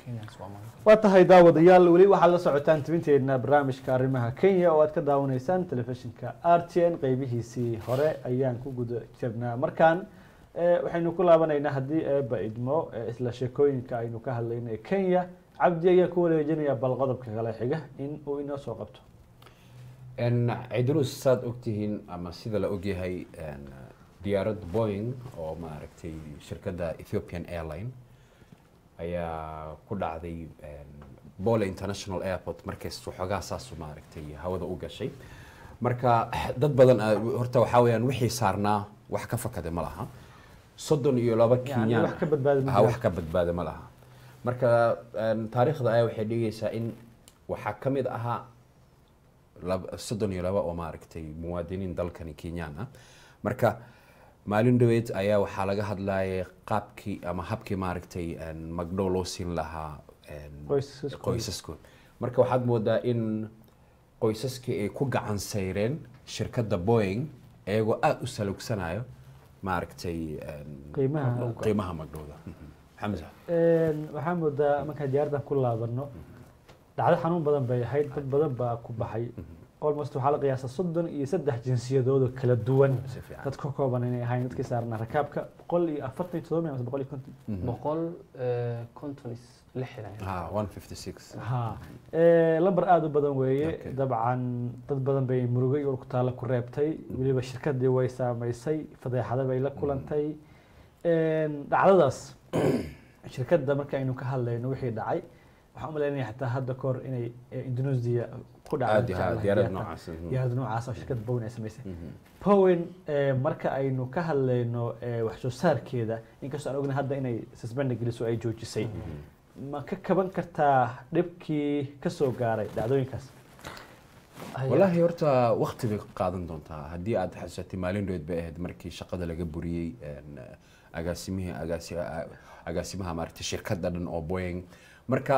Kenyans waa maanta. waa tahay daawadayaal weli waxaad la socotaan tibinteedna barnaamijka arrimaha kenya oo aad ka daawanaysaan telefishinka r t n qeybihiisii hore ayaan ku guda jirnaa markaan eh, waxaynu ku laabanaynaa haddii eeba idmo eh, isla sheekooyinka aynu ka hadlayna ee kenya cabdi ayaa ku wareejinaya bal qodobka kale xiga in uu inoo soo qabto En, cidrus saad ogtihiin ama sida la ogyahay en, diyaarad boeing oo maaragtay shirkadda ethiopian airline ayaa ku dhacday en, bole international airport markays waxoogaa saasu maaragtay hawada u gashay marka dad badan ah, horta waxaa weeyaan wixii saarnaa wax ka fakada ma laha soddon iyo laba Yani kenyaan wax ka badbaada ma ah, jiro. wax ka badbaada ma laha marka en, taariikhda ayaa waxay dhigaysaa in waxaa ka mid ahaa lab- soddon iyo laba oo maaragtay muwaadiniin dalkani kenyaan ah marka maalin dhaweed ayaa waxaa laga hadlayay qaabkii ama habkii maaragtay en, magdhow loo siin lahaa en, Qoysaskooda. qoysaskood marka waxaad moodaa in qoysaskii ay ku gacan sayreen shirkadda boeing iyagoo aada u salugsanayo maaragtay en, qiimaha qiimaha magdhowda Mhm. xamsa Een, waxaa moodaa markaan diyaaradan ku laabano dhacdo xanuun badan bay ahayd dad badan baa ku baxay almost waxaa la qiyaasa soddon iyo saddex jinsiyadood oo kala duwan si fiican dad ka kooban inay ahayn dadkii saarnaa rakaabka boqol iyo afartan iyo todoba mise boqol iyo konton boqol eh, konton is lixdan ha 156 ha Eh, lambar aada u badan weeye Okay. dabcan dad badan bay murugo iyo ku taalla ku reebtay weliba shirkadii way saamaysay fadeexada bay la kulantay Een, dhacdadaas shirkadda marka aynu ka hadlayno wixii dhacay waxaan u malaynaya xataa hadda kahor inay eh, indonesia ku aad dhacday iyo aad diyaarad noocaas mhm. diyaarad noocaas oo shirkadda bowen ay samaysay Mhm. powen eh, marka aynu ka hadlayno eh, wax soo saarkeeda inkastoo aan ognahay hadda inay suspend geliso ay joojisay ma ka kaban kartaa dhibkii ka soo gaaray dhacdooyinkaas walaahi horta waqti bay qaadan doontaa haddii aad xasuusatay maalin dhoweed bay ahayd markii shaqada laga buriyey en, agaasimihii agaasi- a- agaasimaha maaragtay shirkadda dhan oo boeing marka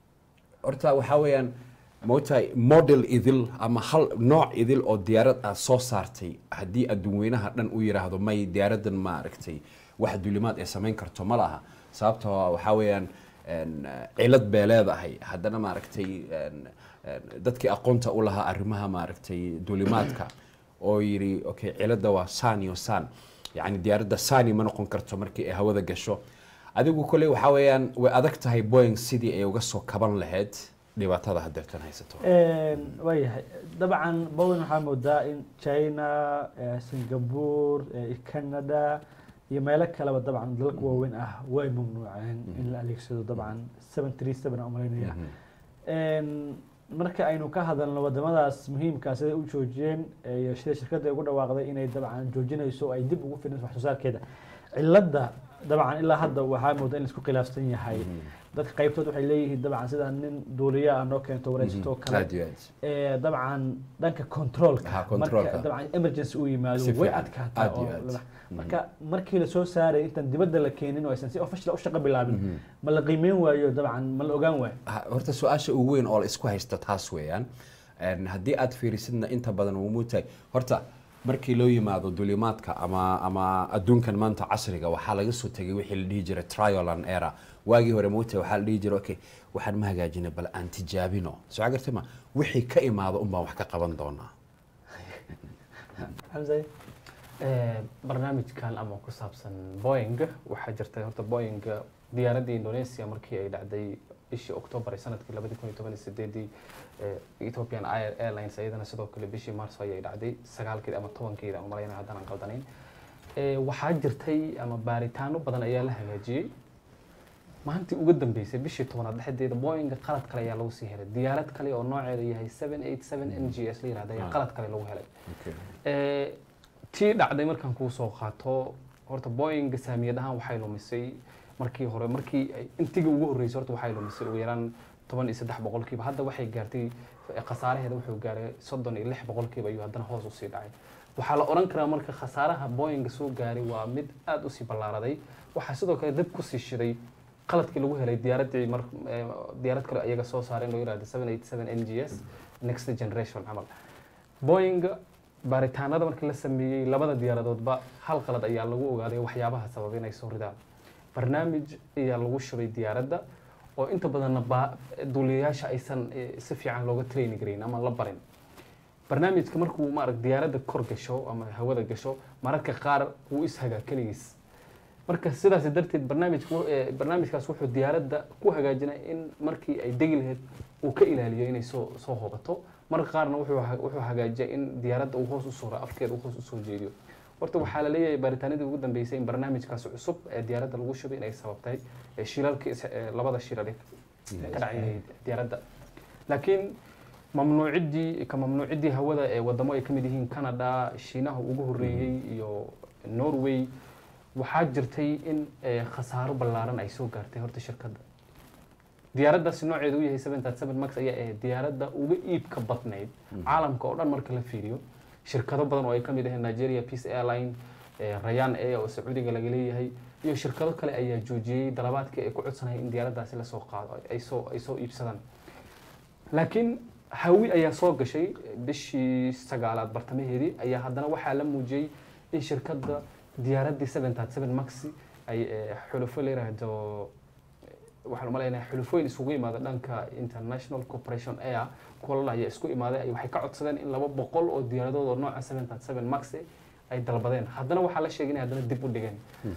horta waxaa weeyaan moogtahay model idil ama hal nooc idil oo diyaarad aad soo saartay haddii adduunweynaha dhan u yiraahdo may diyaaradan maaragtay wax dulimaad ay samayn karto ma laha sababtoo ah waxaa weeyaan en, cilad bay leedahay haddana maaragtay en, en, dadkii aqoonta u lahaa arrimaha maaragtay dulimaadka oo yidhi okay cilada waa san iyo san yacni diyaaradda sani ma noqon karto markii ay hawada gasho adigu kole waxaa weeyaan way adag tahay boeing sidii ay uga soo kaban lahayd dhibaatada hadeertan haysato waayahay dabcan bowen waxaa moodaa in china eh, singapore eh, canada iyo meelo kaleba dabcan dalalka waaweyn ah way mamnuuceen in la adeegsado dabcan seven three seven aan umalaynaya Een, marka aynu ka hadalno wadamadaas muhiimkaa siday u joojiyeen iyo sida shirkadda ay ugu dhawaaqday inay dabcan joojinayso oo ay dib ugu firinayso wax soo saarkeeda cilada dabcan ilaa hadda waxaa moodaa in laisku khilaafsan yahay dadka qaybtood waxay leeyihiin dabcan sida nin duuliya ah noo keento wareysato kale aad iyo aad ee, dabcan dhanka controlka Ha, marka controlka. dabcan emergency uu yimaado Si way fiican. adkaataa Aad iyo oo aad. la- marka markii la soo saaray intaan dibadda la keenin oo aysan si official u shaqo bilaabin ma la qiimeyn waayo dabcan ma la ogaan waayo Ha- horta su-aasha ugu weyn oo la isku haysta taas weeyaan En haddii aad fiirisidna inta badan wuu muutahay horta markii loo yimaado dulimaadka ama ama adduunkan maanta casriga waxaa laga soo tegay wixii la dhihi jiray trial and error waagii hore muutahay waxaa la dhihi jiray okay waxaan ma hagaajina bal aan tijaabino soo gartay ma wixii ka imaado un baan wax ka qaban doonaa xamse Eh, barnaamijkan ama ku saabsan boeing waxaa jirtay horta boeing diyaaraddii indonesia markii ay dhacday bishii october ee sanadkii labadi kun iyo toban iyo sideedii eh, ethiopian Air- airlines iyadana sidoo kale bishii marso ayay dhacday sagaalkeeda ama tobankeeda aan umalaynaya haddaan aan qaldanayn Eh, waxaa jirtay ama baaritaano badan ayaa la hagaajiyey maalintii ugu dambeysay bishii tobanaad dhexdeeda boeing qalad kale ayaa lagu sii helay diyaarad kale oo nooceeda yahay 787 n g s la yirahda ayaa Ah. qalad kale lagu helay Okay. Eh, tii dhacday markaan kuu soo qaato horta boeing saamiyad ahaan waxay lumisay markii hore markii ay- intigii ugu horreysay horta waxay lumisay ugu yaraan toban iyo saddex boqolkiiba hadda waxay gaartay eh, khasaaraheeda wuxuu gaaray soddon iyo lix boqolkiiba ayuu haddana hoos usii dhacay waxaa la oran karaa marka khasaaraha boeing soo gaaray waa mid aada usii ballaaraday waxaa sidoo kale dib kusii shiday qaladkii lagu helay diyaaraddii mar eh, diyaarad kale ayaga soo saareen loo yirahdo 787 n g s next generation camal boeing baaritaanada markii la sameeyey labada diyaaradoodba hal qalad ayaa lagu ogaaday waxyaabaha sababay inay soo ridaan barnaamij ayaa lagu shubay diyaaradda oo inta badanna ba duuliyayaasha aysan eh, si fiican looga traini garayn ama la barin barnaamijka markuu maarag diyaaradda kor gasho ama hawada gasho mararka qaar wuu ishagaa keligiis marka sidaas darteed barnaamijka wu- eh, barnaamijkaas wuxuu diyaaradda ku hagaajinaya in markii ay degi lahayd uu ka ilaaliyo inay soo soo hobato marka qaarna wuxuu ha- wuxuu hagaajiya in diyaaradda uu hoos u suro afkeeda uu hoos usoo jeediyo horta waxaa la leeyahay baaritaanadii ugu dambeysay in barnaamijkaas cusub ee diyaaradda lagu shubay inay sababtay eh, shilalkii is- eh, labada shilal ee ka dhacay diyaaradda laakiin mamnuuciddii ka mamnuuciddii hawada ee wadamo ay ka mid yihiin canada shiinaha ugu horreeyey iyo norway waxaa jirtay in eh, khasaaro ballaaran ay soo gaartay horta shirkadda diyaaraddaasi nooceedu u yahay 737 max ayaa ahayd diyaaradda uga iibka badnayd caalamka oo dhan marka la fiiriyo shirkado badan oo ay ka mid yihiin nigeria peace airline eh, rayan air oo sacuudiga laga leeyahay iyo shirkado kale ayaa joojiyey dalabaadkii ay ku codsanayeen in diyaaraddaasi lasoo qaado ay soo ay soo iibsadaan laakiin hawi ayaa soo gashay bishii sagaalaad bartamaheedii ayaa haddana waxaa la muujiyey in shirkadda diyaaraddii 737 maxi ay eh, xulufo la yiraahdo waxaan u malaynayaa xulufooyin isugu imaada dhanka international corporation air kuwa ayaa isku imaaday ay- waxay ka codsadeen in laba boqol oo diyaaradood oo nooca 737 max eh, ay dalbadeen haddana waxaa la sheegay inay haddana dib u dhigeen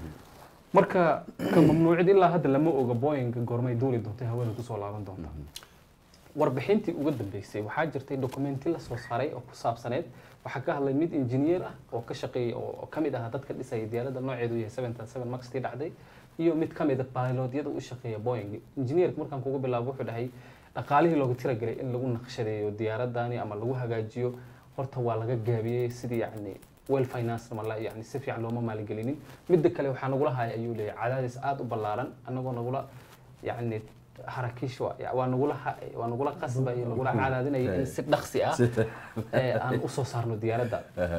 marka ka mamnuucid ilaa hadda lama oga boeing goormay duuli doonta hawada kusoo laaban doonta warbixintii uga dambeysay waxaa jirtay dokumenti la soo saaray oo ku saabsaneed waxaa ka hadlay mid injineer ah oo ka shaqeeyay oo ka mid ah dadka dhisaya diyaaradda nooceedu yahay 737 max tii dhacday iyo mid ka mid a pilotyada u shaqeeya boeing injineerka markaan kugu bilaabo wuxuu dhahay dhaqaalihii loogu tiragelay in lagu naqshadeeyo diyaaradani ama lagu hagaajiyo horta waa laga gaabiyey sidii yacni well finance mala yani si fiican looma maalgelinin midda kale waxaa nagula haya ayuu leeyahay cadaadis aada u ballaaran annagoo nagula yacni harakiish waa waa nagula ha- waa nagula qasbaya nagula cadaadinaya in si dhaqsi ah ee aan usoo saarno diyaaradda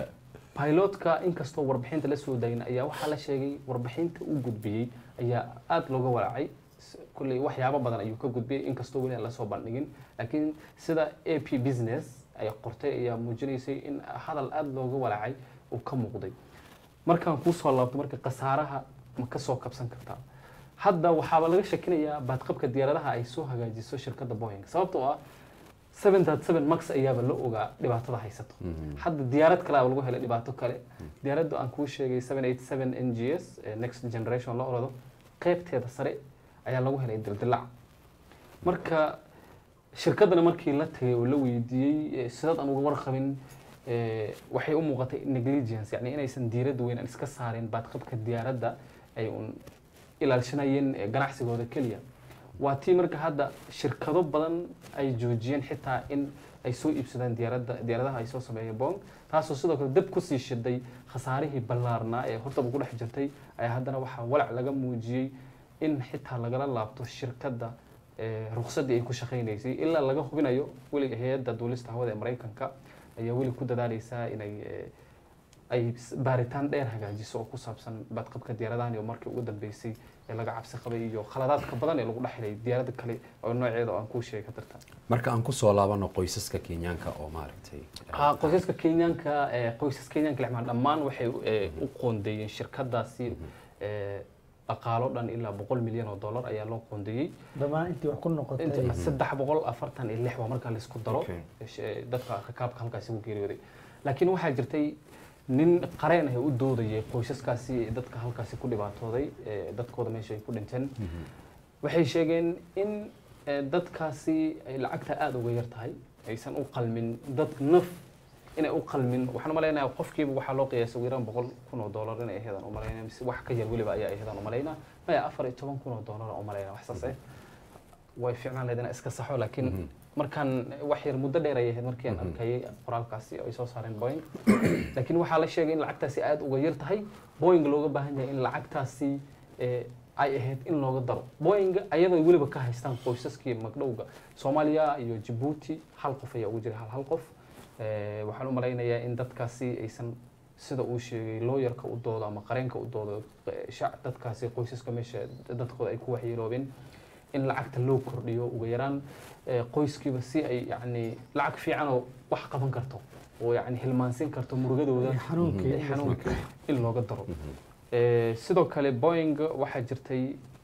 pilotka inkastoo warbixinta la soo dayin ayaa waxaa la sheegay warbixinta uu gudbiyey ayaa aada looga walaacay S- kulley waxyaabo badan ayuu ka gudbiyey inkastoo weli aan lasoo bandhigin laakiin sida a p business ay qortay ayaa muujinaysay in hadal aada looga walaacay uu ka muuqday markaan kuusoo laabto marka khasaaraha ma ka soo kabsan kartaa hadda waxaaba laga shakinayaa baadqabka diyaaradaha ay soo hagaajiso shirkadda boeing sababtoo ah 737 max ayaaba la ogaa dhibaatada haysato hadda diyaarad kale aa lagu helay dhibaato kale diyaaradda aan kuu sheegay 787 n g s ee next generation la orado qaybteeda sare ayaa lagu helay dildilac marka shirkaddana markii la tagay oo la weydiiyey eh, sidaad aan uga warqabin eh, waxay u muuqatay negligence yani inaysan diiradda weyn aan iska saarin baadqabka diyaaradda ay un ilaalshanayeen eh, ganacsigooda keliya waa tii marka hadda shirkado badan ay joojiyeen xitaa in ay soo iibsadaan diyaaradda diyaaradaha ay soo sameeyeen boong taasoo sidoo kale dab kusii shiday khasaarihii ballaarnaa ee hortaba ku dhex jirtay ayaa haddana waxaa walac laga muujiyey in xitaa lagala laabto shirkadda eh, ruqsaddii ay ku shaqaynaysay ilaa laga hubinayo weliga hay-adda duulista hawada ee maraykanka ayaa weli ku dadaaleysaa inay eh, ay s- baaritaan dheer hagaajiso oo ku saabsan badqabka diyaaradahan iyo markii ugu dambeysay ee laga cabsi qabay iyo khaladaadka badan ee lagu dhexlay diyaaradda kale oo nooceeda oo aan kuu sheegi karta marka aan kusoo laabano qoysaska kenyaanka oo maaragtay ha qoysaska kenyaanka ee qoysas kenyaanka lexmaan dhammaan waxay eh, u qoondeeyeen shirkadaasi eh, dhaqaalo dhan ilaa boqol milyan oo dollar ayaa loo qoondeeyey dhammaan intii wax ku noqotay inta saddex boqol afartan iyo lix waa markaa laisku daro Okay. sh- dadka rakaabka halkaasi ku geeriyooday laakiin waxaa jirtay nin qareen ah ee u doodayay qoysaskaasi dadka halkaasi ku dhibaatooday ee dadkooda meesha ay ku dhinteen waxay sheegeen in eh, dadkaasi ay lacagta aada uga yar tahay aysan u qalmin dad naf inay u qalmin waxaan umalaynaya qofkiiba waxaa loo qiyaasay ugu yaraan boqol kun oo dollar inay aheedaan umalaynaya mise wax ka yar weliba ayaa aheedaan umalaynaa maya afar iyo toban kun oo dollar umalaynaa wax saas eh way fiicnaan lahayd inaan iska saxo laakiin markaan wax yar muddo dheer ayay ahayd markii aan arkayay qoraalkaasi oo ay soo saareen boeing laakiin waxaa la sheegay in lacagtaasi aada uga yar tahay boeing looga baahan yahay in lacagtaasi eh, ay ahayd in looga daro boeing ayadoo weliba ka haystaan qoysaskii magdhowga soomaaliya iyo jabuuti hal qof ayaa ugu jira hal hal qof Eh, waxaan u malaynayaa in dadkaasi aysan sida uu sheegay looyarka u doodo ama qareenka u doodo eh, shac dadkaasi qoysaska meesha dadkooda ay ku waxyeeloobeen in lacagta loo kordhiyo ugu yaraan eh, qoyskiiba si ay yacni lacag fiican oo wax qaban karto oo yacni hilmaansin karto murugadooda Iyo xanuunkii. eh, xanuunkii in looga daro Eh, sidoo kale boeing waxaa jirtay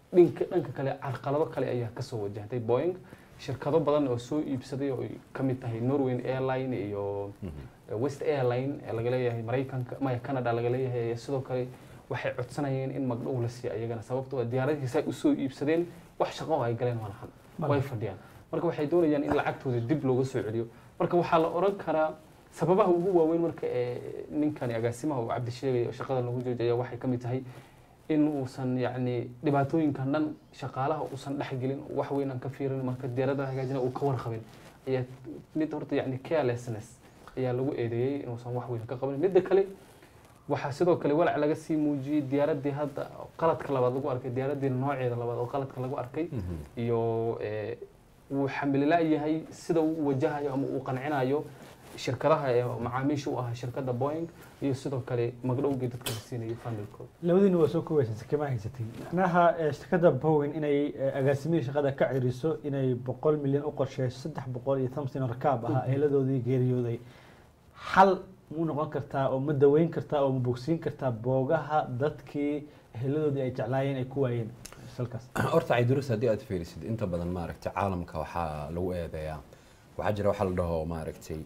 dhinka dhanka kale carqalado kale ayaa kasoo wajahday boeing shirkado badan oo soo iibsaday oo ay ka mid tahay norway airline iyo west airline ee laga leeyahay maraykanka maya canada laga leeyahay sidoo kale waxay codsanayeen in magdhow la siiyo ayagana sababtoo ah diyaaradihiisa ay usoo iibsadeen wax shaqo oo ay galeen ma lahan way fadhiyaan marka waxay doonayaan in lacagtooda dib looga soo celiyo marka waxaa la oran karaa sababaha ugu waaweyn marka ee ninkani agaasimaha uu cabdi sheegay oo shaqada lagu joojaya waxay ka mid tahay in uusan yacni dhibaatooyinkan dhan shaqaalaha uusan dhexgelin wax weyn aan ka fiirin marka diyaarada hagaajina uu ka warqabin ayaa mid horta yacni carelessness ayaa lagu eedeeyey inuusan wax weyn ka qabanin midda kale waxaa sidoo kale walac laga sii muujiyey diyaaradii hadda qaladka labaad lagu arkay diyaaradii nooceeda labaad oo qaladka lagu arkay iyo wuu xamilila yahay sida uu wajahayo ama uu qancinayo shirkadaha ee macaamiisha u ahaa shirkadda boeing iyo sidoo kale magdhowgii dadka la siinayay familkooda labadiina waa soo koobaysa kama haysatay macnaha eh, shirkadda bowen inay eh, agaasimihii shaqada ka ciriso inay boqol milyan u qorsheyso saddex boqol iyo tamsin rakaab ahaa eeladoodii geeriyooday xal mu noqon kartaa oo ma daweyn kartaa oo ma bogsiin kartaa boogaha dadkii eheladoodii ay jeclaayeen ay ku waayeen salkaas horta cayduris haddii aad fiirisid inta badan maaragtay caalamka waxaa lagu eedeeyaa waxaa jira waxa la dhaho maaragtay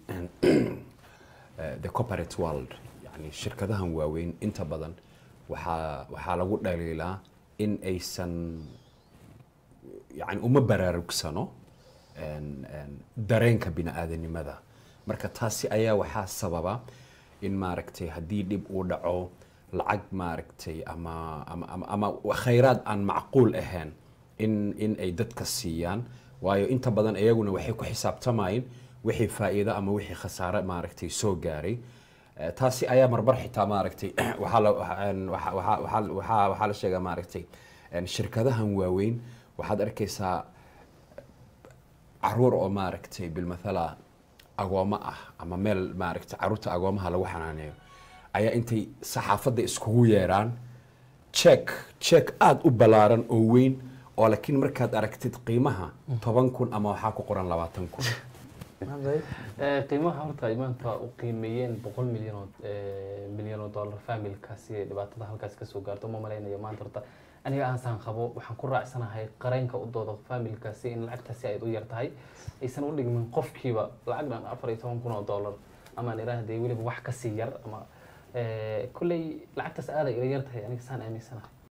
eh, the corporate world yani shirkadahan waaweyn inta badan waxaa waxaa lagu dhaliilaa in aysan yani uma baraarugsano en- en dareenka bini-aadanimada marka taasi ayaa waxaa sababa in maaragtay haddii dhib uu dhaco lacag maaragtay ama ama ama, ama khayraad aan macquul ahayn in in ay dadka siiyaan waayo inta badan iyaguna waxay ku xisaabtamayeen wixii faa'iido ama wixii khasaare maaragtay soo gaaray Eh, taasi ayaa marbar xitaa maaragtay waxaa la waxaa- waxaa- waxaa- waxaa- waxaa waxaa la sheegaa maaragtay en shirkadahan waaweyn waxaad arkaysaa caruur oo maaragtay bilmathala agoomo ah ama meel maaragtay caruurta agoomaha lagu xanaaneeyo ayaa intay saxaafadda iskugu yeeraan check check aada u ballaaran oo weyn oo laakiin markaad aragtid qiimaha toban kun ama waxaa ku qoran labaatan kun Eh, qiimaha horta ay maanta u qiimeeyeen boqol milyan oo eh, milyan oo dollar familkaasi ee dhibaatada halkaas kasoo gaarto ma malaynayo maanta horta aniga aansaan qabo waxaan ku raacsanahay qareenka u dooda familkaasi in lacagtaasi ay u yar tahay aysan u dhigmin qofkiiba lacag dhan afar iyo toban kun oo dollar amaan iraahdee weliba wax kasii yar ama eh, kolley lacagtaas aaday ila yar tahay aniga saan aaminsanahay